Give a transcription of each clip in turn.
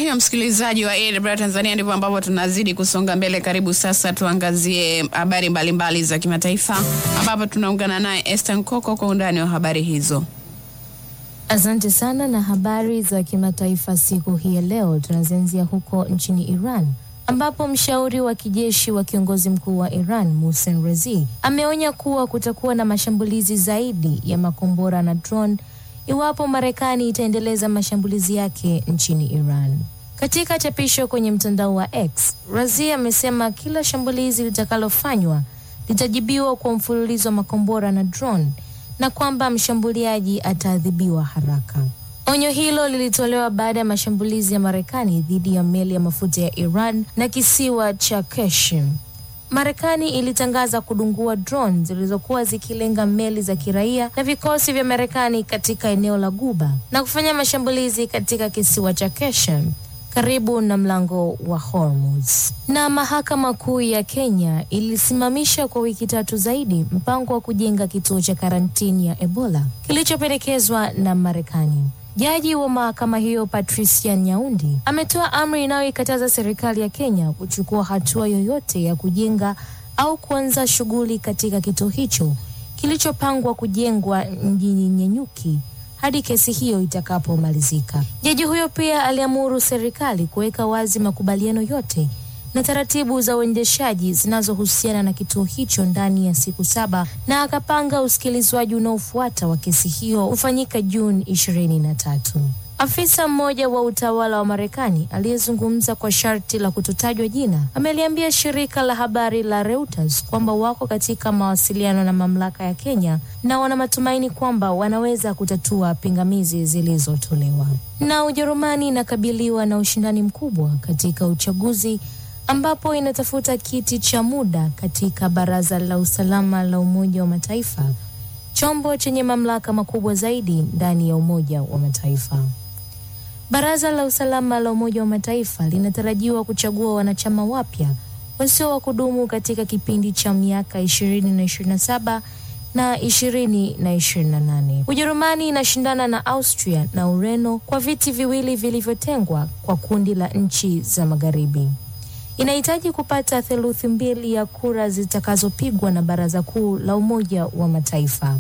hivyo msikilizaji wa AWR Tanzania, ndivyo ambavyo tunazidi kusonga mbele. Karibu sasa tuangazie habari mbalimbali za kimataifa, ambapo tunaungana naye Esther Nkoko kwa undani wa habari hizo. Asante sana na habari za kimataifa siku hii ya leo tunazianzia huko nchini Iran ambapo mshauri wa kijeshi wa kiongozi mkuu wa Iran Mohsen Rezi ameonya kuwa kutakuwa na mashambulizi zaidi ya makombora na drone iwapo Marekani itaendeleza mashambulizi yake nchini Iran. Katika chapisho kwenye mtandao wa X, Razi amesema kila shambulizi litakalofanywa litajibiwa kwa mfululizo wa makombora na drone na kwamba mshambuliaji ataadhibiwa haraka. Onyo hilo lilitolewa baada ya mashambulizi ya Marekani dhidi ya meli ya mafuta ya Iran na kisiwa cha Keshim. Marekani ilitangaza kudungua drone zilizokuwa zikilenga meli za kiraia na vikosi vya Marekani katika eneo la Guba na kufanya mashambulizi katika kisiwa cha Keshim karibu na mlango wa Hormuz. Na mahakama kuu ya Kenya ilisimamisha kwa wiki tatu zaidi mpango wa kujenga kituo cha karantini ya Ebola kilichopendekezwa na Marekani. Jaji wa mahakama hiyo Patricia Nyaundi ametoa amri inayoikataza serikali ya Kenya kuchukua hatua yoyote ya kujenga au kuanza shughuli katika kituo hicho kilichopangwa kujengwa mjini Nyenyuki hadi kesi hiyo itakapomalizika. Jaji huyo pia aliamuru serikali kuweka wazi makubaliano yote na taratibu za uendeshaji zinazohusiana na kituo hicho ndani ya siku saba na akapanga usikilizwaji unaofuata wa kesi hiyo ufanyika Juni ishirini na tatu. Afisa mmoja wa utawala wa Marekani aliyezungumza kwa sharti la kutotajwa jina ameliambia shirika la habari la Reuters kwamba wako katika mawasiliano na mamlaka ya Kenya na wana matumaini kwamba wanaweza kutatua pingamizi zilizotolewa. Na Ujerumani inakabiliwa na ushindani mkubwa katika uchaguzi ambapo inatafuta kiti cha muda katika Baraza la Usalama la Umoja wa Mataifa, chombo chenye mamlaka makubwa zaidi ndani ya Umoja wa Mataifa. Baraza la Usalama la Umoja wa Mataifa linatarajiwa kuchagua wanachama wapya wasio wa kudumu katika kipindi cha miaka ishirini na ishirini na saba na ishirini na ishirini na nane. Ujerumani inashindana na Austria na Ureno kwa viti viwili vilivyotengwa kwa kundi la nchi za Magharibi inahitaji kupata theluthi mbili ya kura zitakazopigwa na Baraza Kuu la Umoja wa Mataifa.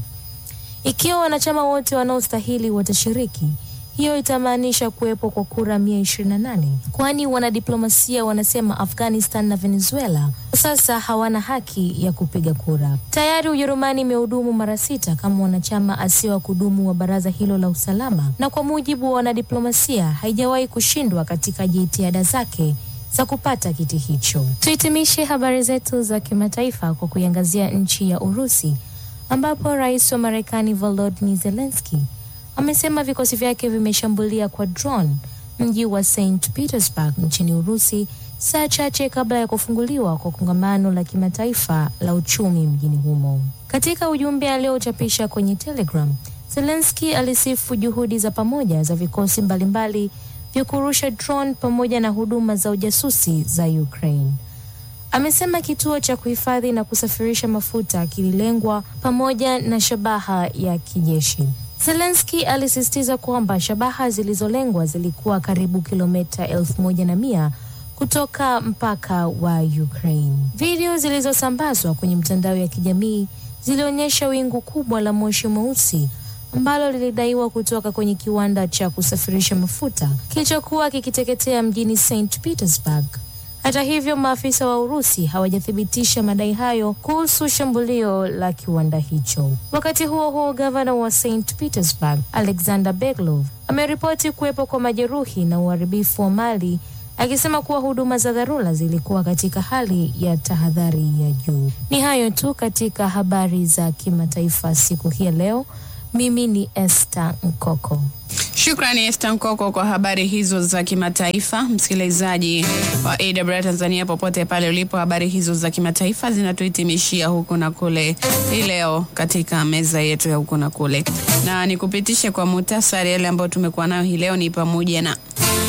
Ikiwa wanachama wote wanaostahili watashiriki, hiyo itamaanisha kuwepo kwa kura mia ishirini na nane kwani wanadiplomasia wanasema Afghanistan na Venezuela sasa hawana haki ya kupiga kura. Tayari Ujerumani imehudumu mara sita kama mwanachama asio wa kudumu wa baraza hilo la usalama, na kwa mujibu wa wanadiplomasia haijawahi kushindwa katika jitihada zake za kupata kiti hicho. Tuhitimishe habari zetu za kimataifa kwa kuiangazia nchi ya Urusi ambapo rais wa Marekani Volodymyr Zelensky amesema vikosi vyake vimeshambulia kwa drone mji wa St Petersburg nchini Urusi saa chache kabla ya kufunguliwa kwa kongamano la kimataifa la uchumi mjini humo. Katika ujumbe aliochapisha kwenye Telegram, Zelensky alisifu juhudi za pamoja za vikosi mbalimbali vya kurusha drone pamoja na huduma za ujasusi za Ukraine. Amesema kituo cha kuhifadhi na kusafirisha mafuta kililengwa pamoja na shabaha ya kijeshi. Zelensky alisisitiza kwamba shabaha zilizolengwa zilikuwa karibu kilomita elfu moja na mia kutoka mpaka wa Ukraine. Video zilizosambazwa kwenye mtandao ya kijamii zilionyesha wingu kubwa la moshi mweusi ambalo lilidaiwa kutoka kwenye kiwanda cha kusafirisha mafuta kilichokuwa kikiteketea mjini St Petersburg. Hata hivyo, maafisa wa Urusi hawajathibitisha madai hayo kuhusu shambulio la kiwanda hicho. Wakati huo huo, gavana wa St Petersburg Alexander Beglov ameripoti kuwepo kwa majeruhi na uharibifu wa mali akisema kuwa huduma za dharura zilikuwa katika hali ya tahadhari ya juu. Ni hayo tu katika habari za kimataifa siku hii ya leo. Mimi ni Esther Nkoko. Shukrani Esther Nkoko kwa habari hizo za kimataifa. Msikilizaji wa AWR Tanzania, popote pale ulipo, habari hizo za kimataifa zinatuhitimishia huku na kule hii leo katika meza yetu ya huku na kule, na nikupitishe kwa muhtasari yale ambayo tumekuwa nayo hii leo ni pamoja na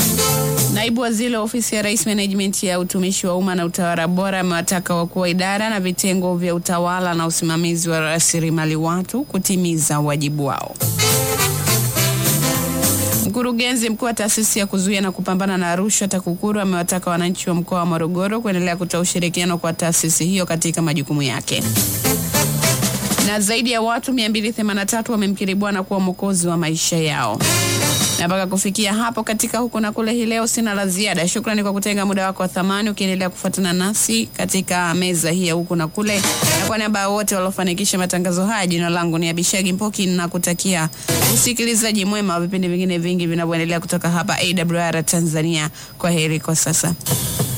Naibu waziri wa ofisi ya rais management ya utumishi wa umma na utawala bora amewataka wakuu wa idara na vitengo vya utawala na usimamizi wa rasilimali watu kutimiza wajibu wao. Mkurugenzi mkuu wa taasisi ya kuzuia na kupambana na rushwa TAKUKURU amewataka wananchi wa mkoa wa Morogoro kuendelea kutoa ushirikiano kwa taasisi hiyo katika majukumu yake. Na zaidi ya watu 283 wamemkiri Bwana kuwa mwokozi wa maisha yao. Na mpaka kufikia hapo katika huko na kule, hii leo sina la ziada. Shukrani kwa kutenga muda wako wa thamani ukiendelea kufuatana nasi katika meza hii ya huko na kule, na kwa niaba ya wote waliofanikisha matangazo haya, jina langu ni Abishagi Mpoki na kutakia usikilizaji mwema wa vipindi vingine vingi vinavyoendelea kutoka hapa AWR Tanzania. Kwa heri kwa sasa.